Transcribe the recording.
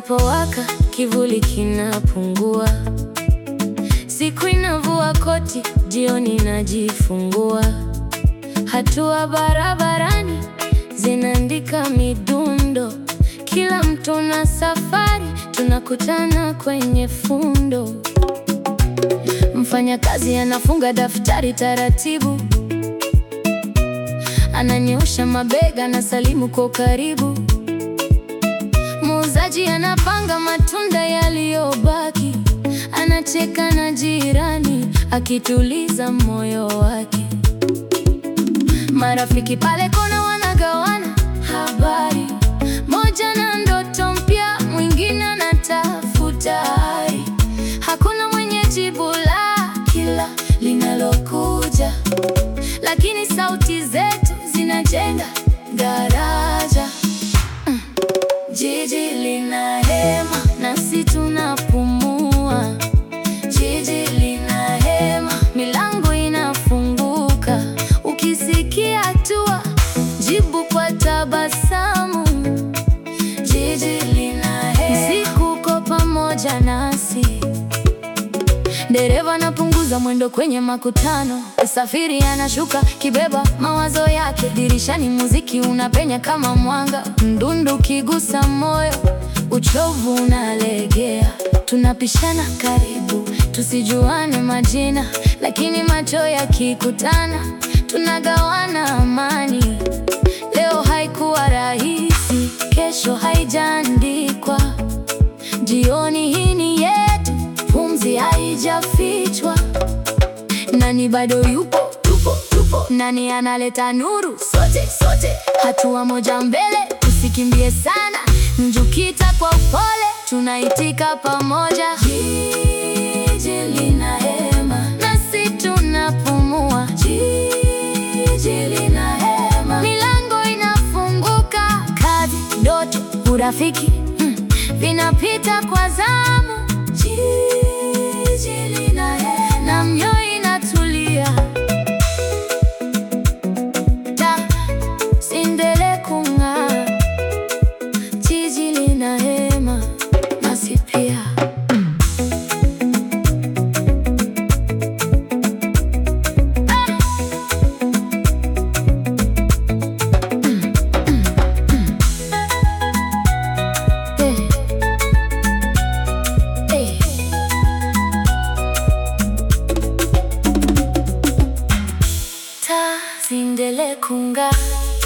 linapowaka kivuli kinapungua, siku inavua koti, jioni inajifungua. Hatua barabarani zinaandika midundo, kila mtu na safari, tunakutana kwenye fundo. Mfanyakazi anafunga daftari taratibu, ananyosha mabega na salimu kwa karibu. Muuzaji anapanga matunda yaliyobaki, anacheka na jirani akituliza moyo wake. Marafiki pale kona wanagawana habari, moja na ndoto mpya, mwingine anatafuta ari. Hakuna mwenye jibu la kila linalokuja, lakini sauti zetu zinajenga daraja. Mm. Jiji lina hema nasi tunapumua, jiji lina hema, milango inafunguka. Ukisikia hatua, jibu kwa tabasamu. Jiji lina hema, siku uko pamoja nasi. Dereva anapunguza mwendo kwenye makutano, msafiri anashuka kibeba mawazo yake. Dirishani muziki unapenya kama mwanga, mdundo ukigusa moyo, uchovu unalegea. Tunapishana karibu, tusijuane majina, lakini macho yakikutana, tunagawana amani. Leo haikuwa rahisi, kesho haijaandikwa. Jioni hii ni yetu, pumzi haijafichwa. Nani bado yupo, tupo, tupo. Nani analeta nuru? Sote, sote, hatua moja mbele, tusikimbie sana. Njukita kwa upole, tunaitika pamoja. Jiji lina hema, nasi tunapumua. Jiji lina hema, milango inafunguka. Kazi, ndoto, urafiki mm, vinapita kwa zamu. Jiji lina hema, na mioyo inatulia. Ta, sindele kung'aa. Jiji lina hema, nasi pia. Eh. Eh. Ta, sindele kung'aa.